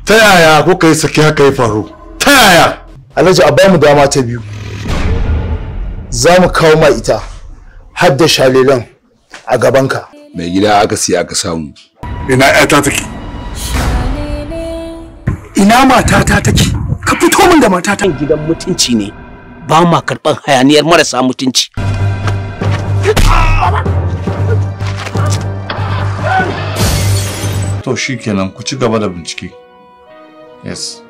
ta yaya kuka yi saki haka ya faru ta yaya alhaji a bamu dama ta biyu za mu kawo ma ita har da shalilan a gabanka mai gida aka siya aka samu ina ƴata take ina matata take ka fito min da matata gidan mutunci ne ba ma karɓar hayaniyar marasa mutunci to shikenan ku ci gaba da bincike yes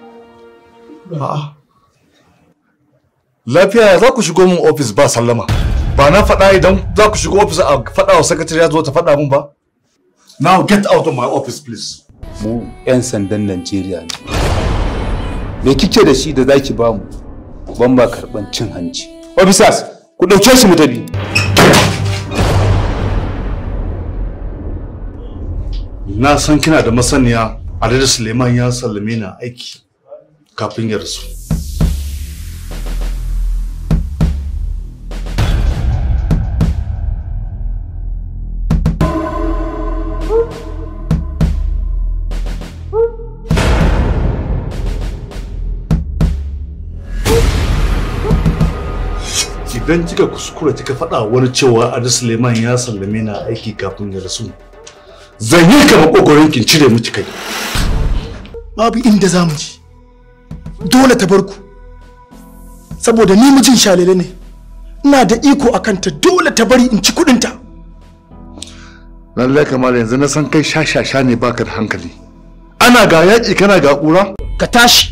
lafiya za ku shigo min ofis ba sallama ba na faɗa idan za ku shigo ofis a faɗa wa sakatare ya zo ta faɗa min ba now get out of my office please mu 'yan sandan najeriya ne me kike da shi da zaki ba mu ban ba karban cin hanci officers ku ɗauke shi mu tafi na san kina da masaniya Adada Suleiman ya sallame ni aiki kafin ya rasu. Idan kika kuskura kika faɗa wani cewa Adada Suleiman ya sallame ni aiki kafin ya rasu, zan yi ka makogoron kin cire miki kai. babu inda za mu ji dole ta bar ku saboda ni mijin shalele ne ina da iko a kanta dole ta bari in ci kudinta lallai kamar yanzu na san kai shashasha ne baka da hankali ana ga yaƙi kana ga ƙura ka tashi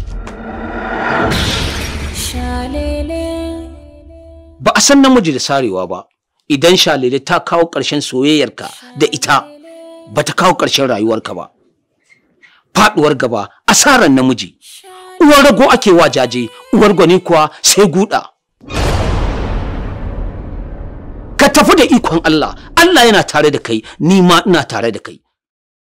ba a san namiji da sarewa ba idan shalele ta kawo ƙarshen soyayyarka da ita ba ta kawo ƙarshen rayuwarka ba faɗuwar gaba asaran namiji uwar rago ake wa jaje uwar gwani kuwa sai guda ka tafi da ikon Allah Allah yana tare da kai ni ma ina tare da kai